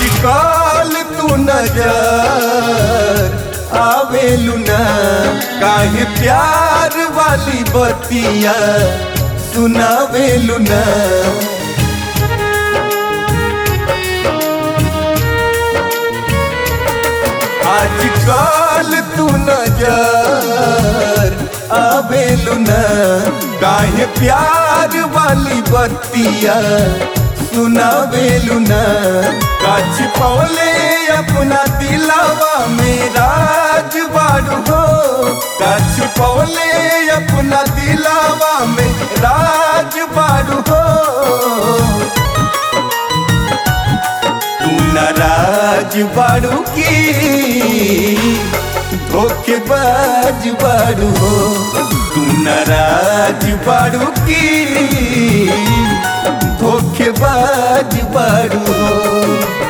आजकल तू नजर आवेलू ना काहे प्यार वाली बतिया सुनावेलू ना आजकल तू नजर आवेलू ना काहे प्यार वाली बतिया सुनावेलू ना काछ पौले अपना दिलावा में राज बाड़ू हो काछ पौले अपना दिलावा में राज बाड़ू हो तू नाराज बाड़ू की धोखेबाज बाड़ू हो तू नाराज बाड़ू की धोखेबाज बाड़ू हो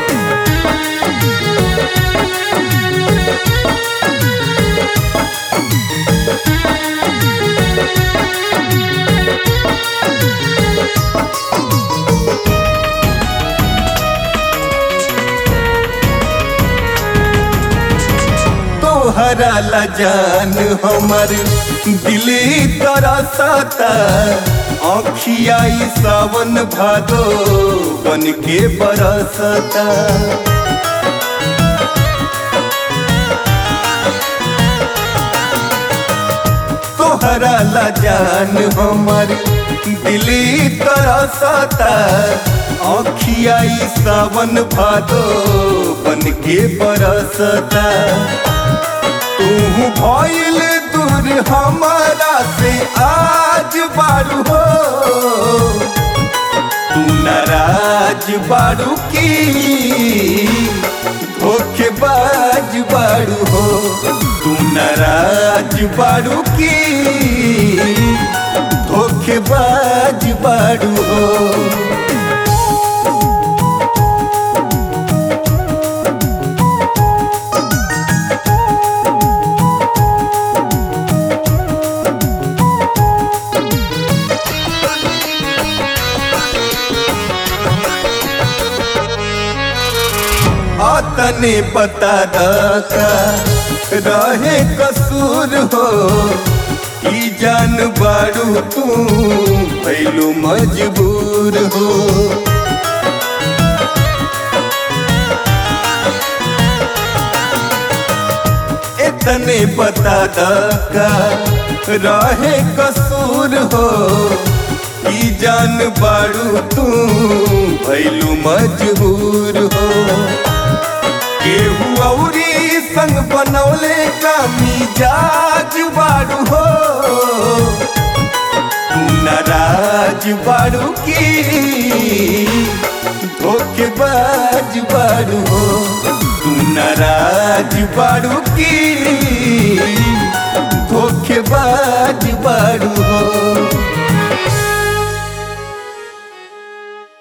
तोहरा ला जान हमर दिली तरसता आँखिया ई सावन भादो बन के बरसता तोहरा ला जान हमर दिली तरसता आँखिया ई सावन भादो बन के बरसता तू भइल दूर हमारा से आज बारू हो तू नाराज बारू की धोखेबाज बारू हो तू नाराज बारू की धोखेबाज बारू हो तने बता दका रहे कसूर हो ई जान बारू तू भैलू मजबूर हो इतने बता दका रहे कसूर हो ई जान बारू तू भैलू मजबूर हो केहू औरी संग बनौले का मिजाज बारू हो तू नाराज बारू की धोखेबाज बारू हो तू नाराज बारू की धोखेबाज बारू हो